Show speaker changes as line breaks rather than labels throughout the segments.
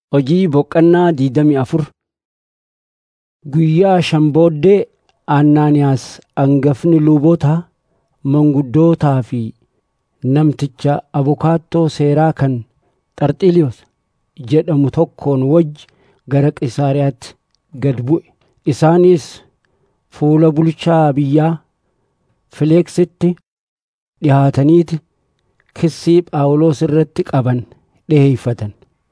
Hojii boqqannaa diidamii afur Guyyaa shan booddee Anaaniyaas hangafni lubootaa, manguddootaa fi namticha abukaattoo seeraa kan Xarxiliyoos jedhamu tokkoon wajji gara Qisaariyaatti gad bu'e. Isaanis fuula bulchaa biyyaa Fileeksitti dhihaataniiti kissii Phaawulos irratti qaban dhiheeffatan.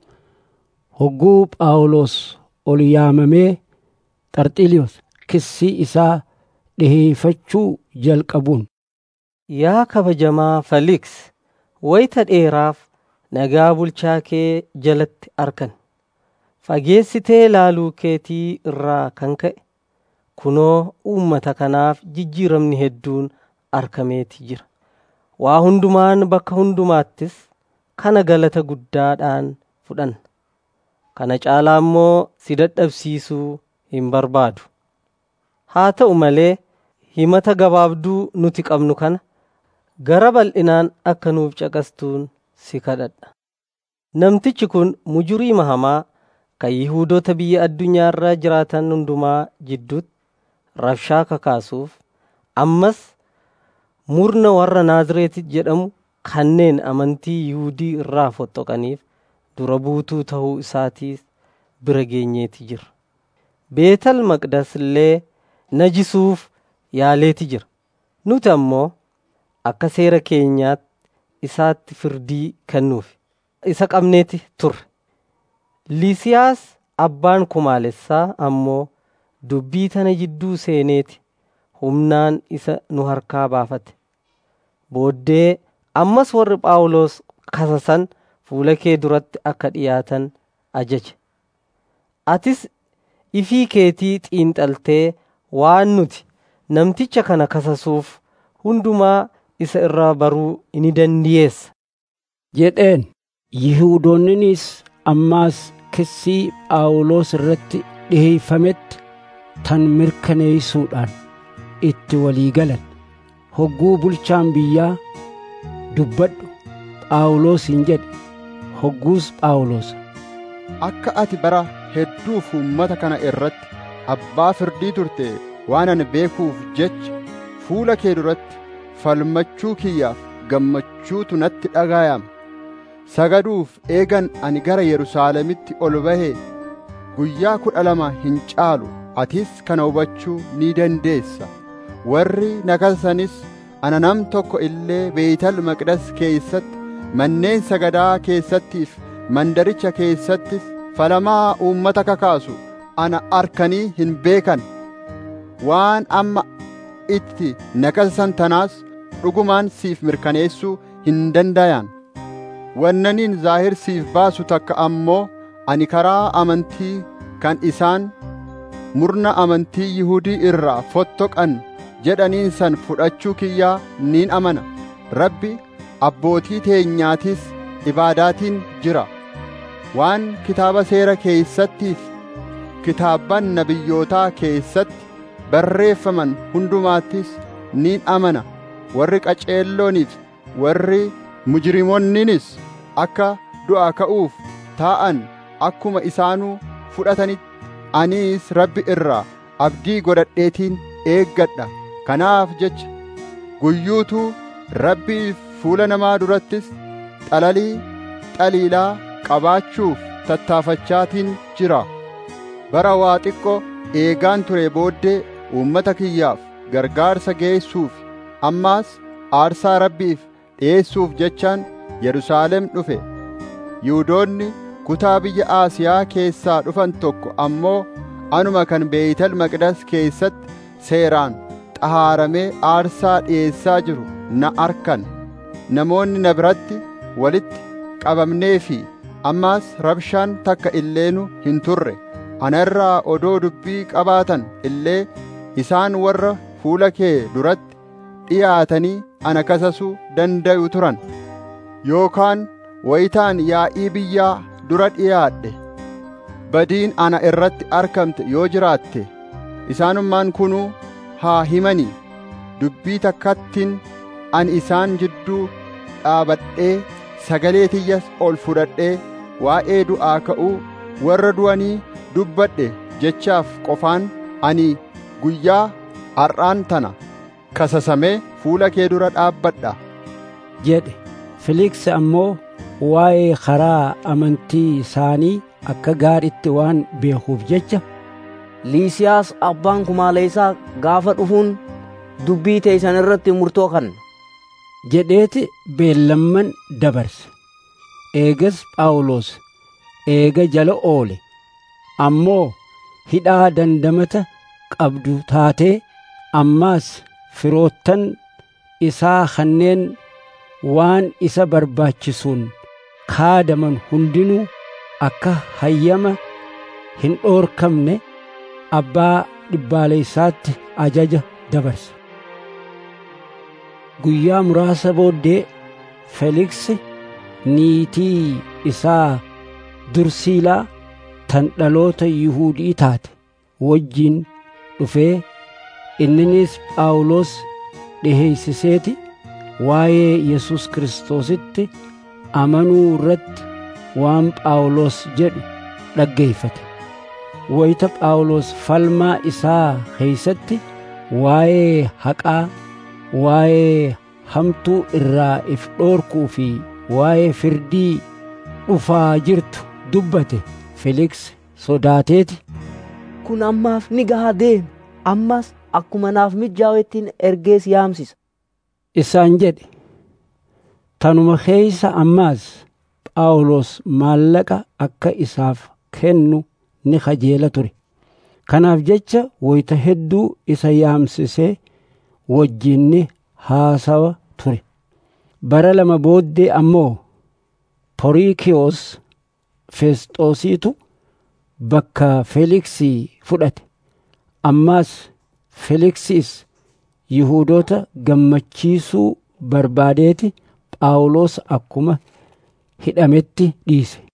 Hogguu Phaawulos ol yaamamee Xarxiliyoos kissii isaa dhiheeffachuu jalqabuun
Yaa kabajamaa Faliks, wayita dheeraaf nagaa bulchaa kee jalatti argan. Fageessitee laaluu keetii irraa kan ka'e, kunoo uummata kanaaf jijjiiramni hedduun argameeti jira. Waa hundumaan bakka hundumaattis kana galata guddaadhaan fudhanna. Kana caalaa immoo si dadhabsiisuu hin barbaadu. Haa ta'u malee himata gabaabduu nuti qabnu kana gara bal'inaan akka nuuf caqastuun si kadhadha. Namtichi kun mujurii hamaa kan Yihuudoota biyya addunyaa irra jiraatan hundumaa jidduutti rabshaa kakaasuuf ammas murna warra Naazreeti jedhamu kanneen amantii Yihuudii irraa fottoqaniif dura buutuu ta'uu isaatiis bira geenyeeti jira. Beetal Maqdas illee najisuuf yaaleeti jira. Nuti ammoo akka seera keenyaatti isaatti firdii kennuuf isa qabneeti turre. Liisiyaas abbaan kumaalessaa ammoo dubbii tana jidduu seeneeti humnaan isa nu harkaa baafate. Booddee ammas warri Phaawulos kasasan fuula kee duratti akka dhiyaatan ajaje. Atis ifii keetii xiinxaltee waan nuti namticha kana kasasuuf hundumaa isa irraa baruu ni dandeessa.
jedheen. Yihuudoonninis ammaas kissii Phaawulos irratti dhiheeffametti tan mirkaneessuudhaan itti walii galan. Hogguu bulchaan biyyaa dubbadhu Phaawulosiin jedhe. Hogguus Phaawulos
Akka ati bara hedduuf uummata kana irratti abbaa firdii turte waan ani beekuuf jecha fuula kee duratti falmachuu kiyyaaf gammachuutu natti dhaga'ama. Sagaduuf eegan ani gara Yerusaalemitti ol bahee guyyaa kudha lama hin caalu atis kana hubachuu ni dandeessa. Warri na kasasanis ana nam tokko illee Beeyital Maqdas keessatti manneen sagadaa keessattiif mandaricha keessattis falamaa uummata kakaasu ana arkanii hin beekan. Waan amma itti na kasasan tanaas dhugumaan siif mirkaneessuu hin dandayan. Wannaniin zaahir siif baasu takka ammoo ani karaa amantii kan isaan murna amantii Yihudii irraa fottoqan jedhaniin san fudhachuu kiyyaa niin amana. Rabbi abbootii teenyaatiis ibaadaatiin jira. Waan kitaaba seera keessattiif kitaabban nabiyyootaa keessatti barreeffaman hundumaattis niin amana. Warri qaceellooniif warri mujrimoonninis akka du'aa ka'uuf taa'an akkuma isaanuu fudhatanitti aniis rabbi irraa abdii godhadheetiin eeggadha. Kanaaf jecha guyyuutuu rabbiif fuula namaa durattis xalalii xaliilaa qabaachuuf tattaafachaatiin jira. Bara waa xiqqoo eegaan ture booddee uummata kiyyaaf gargaarsa geessuuf ammaas aarsaa rabbiif dhi'eessuuf jechaan Yerusaalem dhufe. Yihuudoonni kutaa biyya Aasiyaa keessaa dhufan tokko ammoo anuma kan Beeyital Maqdas keessatti seeraan xahaaramee aarsaa dhi'eessaa jiru na arkan. Namoonni na biratti walitti qabamnee fi ammaas rabshaan takka illeenu hin turre. Ana irraa odoo dubbii qabaatan illee isaan warra fuula kee duratti dhiyaatanii ana kasasuu danda'u turan. Yookaan wayitaan yaa'ii biyyaa dura dhiyaadhe. Badiin ana irratti argamte yoo jiraatte isaanummaan kunuu haa himanii dubbii takkattiin ani isaan jidduu dhaabadhee sagalee tiyyas ol fudhadhee waa'ee du'aa ka'uu warra du'anii dubbadhe jechaaf qofaan ani guyyaa har'aan tana kasasamee fuula kee dura dhaabbadha
jedhe Filiks ammoo waa'ee karaa amantii isaanii akka gaariitti waan beekuuf jecha
Liisiyaas abbaan kumaaleessaa gaafa dhufuun dubbii teessan irratti murtoo kanna.
jedheeti beellamman dabarse. Eegas Phaawulos eega jala oole ammoo hidhaa dandamata qabdu taatee ammaas firoottan isaa kanneen waan isa barbaachisuun kaadaman hundinuu akka hayyama hin dhoorkamne abbaa dhibbaaleessaatti ajaja dabarse. Guyyaa muraasa booddee Feliksi niitii isaa Dursiilaa tan dhaloota Yihuudii taate wajjin dhufee inninis Phaawulos dhiheeysiseeti waa'ee Yesus Kiristoositti amanuu irratti waan Phaawulos jedhu dhaggeeffate. Wayita Phaawulos falmaa isaa keeysatti waa'ee haqaa, waa'ee hamtuu irraa if dhoorkuu fi waa'ee firdii dhufaa jirtu dubbate Feliks sodaateeti.
Kun ammaaf ni gahaa deeme. Ammas akkuma naaf mijaa'ettiin ergees yaamsisa.
Isaan jedhe. Tanuma keeysa ammaas Phaawulos maallaqa akka isaaf kennu ni kajeela ture. Kanaaf jecha wayita hedduu isa yaamsisee wajjinni haasawa ture. Bara lama booddee ammoo Poriikiyoos Feesxoosiitu bakka Feeliksii fudhate. Ammaas Feeliksiis Yihuudoota gammachiisuu barbaadeeti Phaawulos akkuma hidhametti dhiise.